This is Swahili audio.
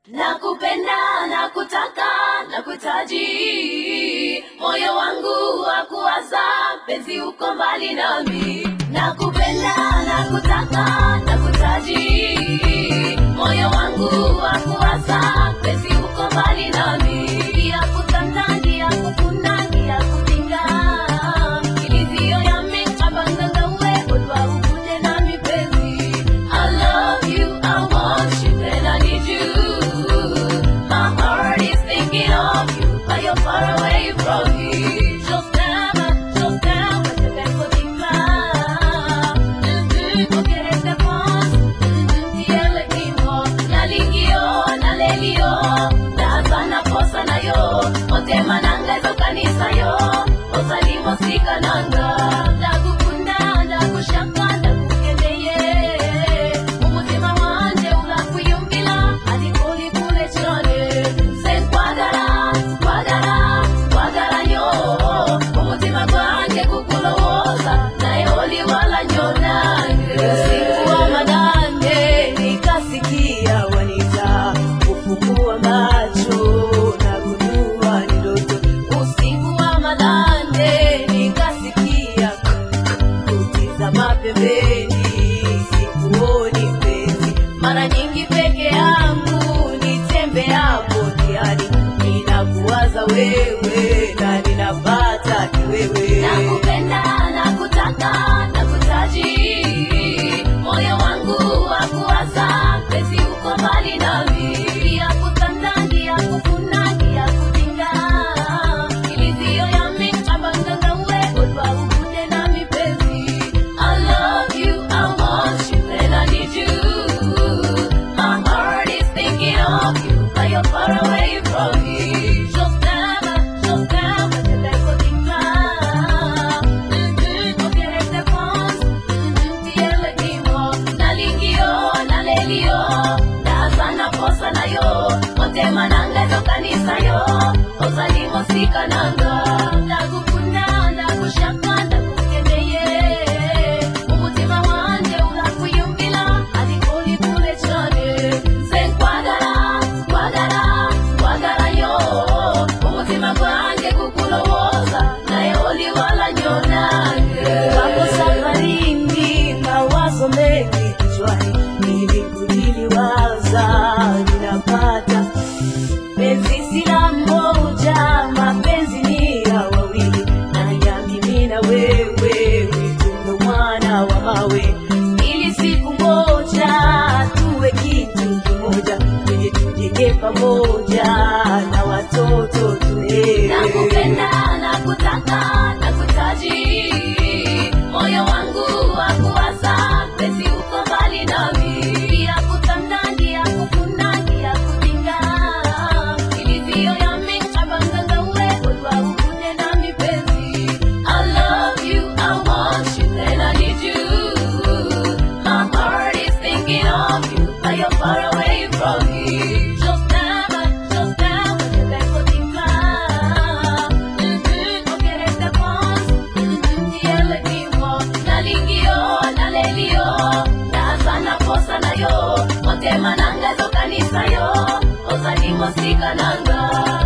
Nakupenda, nakutaka, nakuhitaji, moyo wangu wa kuwaza, penzi uko mbali nami. Nakupenda, nakutaka, nakuhitaji, moyo wangu wa kuwaza, penzi uko mbali nami. Ngia kutanda, ngia kukuna, ngia kutinga, ilivyo yami, abanganga we, odwa ukuje nami penzi. I love you, I want you, and I need you. My heart is thinking of you, but you're far away from me. Just never, just never, te dejo de hablar. Mhm, porque este paz, mhm, tiele kimo. Naligio, nalelio, nazana posa na yo. Otema nanga ezo kanisa yo, osalimo sika nanga. Ndagukunda, ndagushaka, ndagukendeye. Umutima wanje urakwiyumvira, ariko uri kure cyane. Se nkwagara, nkwagara, nkwagara nyo. Umutima gwanjye kukulowoza, naye oli wala nyo nange. Usiku wa manane nikasikia wanita, kufungua macho na kujua ni ndoto. Usiku wa manane nikasikia kutizama pembeni, sikuoni mpenzi. Mara nyingi peke yangu nitembeapo njiani, ninakuwaza wewe na ninapata kiwewe. Nakupenda, nakutaka, nakutaji. Moyo wangu wa kuwaza, penzi uko mbali nami. Ngia kutanda, ngia kukuna, ngia kutinga. Ilivyo yami, abanganga we, odwa ukuje nami penzi. I love you, I want you, and I need you. My heart is thinking of you, but you're far away from me. Just never, just never, te dejo de hablar. Mhm, porque este paz, mhm, tiele kimo. Nalingio, nalelio, nazana posa na yo. Otema nanga ezo kanisa yo, osalimo sika nanga. Ndagukunda, ndagushaka, ndagukendeye. Umutima wanje urakwiyumvira, ariko uri kure cyane. Se nkwagara, nkwagara, nkwagara yo. Umutima gwanjye kukulowoza, naye oli wala nyo nange. Hapo safarini mawazo mengi kichwani, ili kuliliwaza ninapata penzi sila moja, mapenzi ni ya wawili, na ya mimi na wewe, mitundo mwana wa mawe, ili siku moja tuwe kitu kimoja, ili tujenge pamoja na watoto tulee. Nakupenda, nakutaka, nakutaji. Moyo wangu wa kuwaza, penzi uko mbali nami. Ngia kutanda, ngia kukuna, ngia kutinga. Ilivyo yami, abanganga we, odwa ukuje nami penzi. I love you, I want you, and I need you. My heart is thinking of you, but you're far away from me. Just never, just never, te dejo de hablar. Mhm, porque este paz, mhm, tiele kimo. Nalingio, nalelio, nazana posa na yo. Otema nanga ezo kanisa yo, osalimo sika nanga.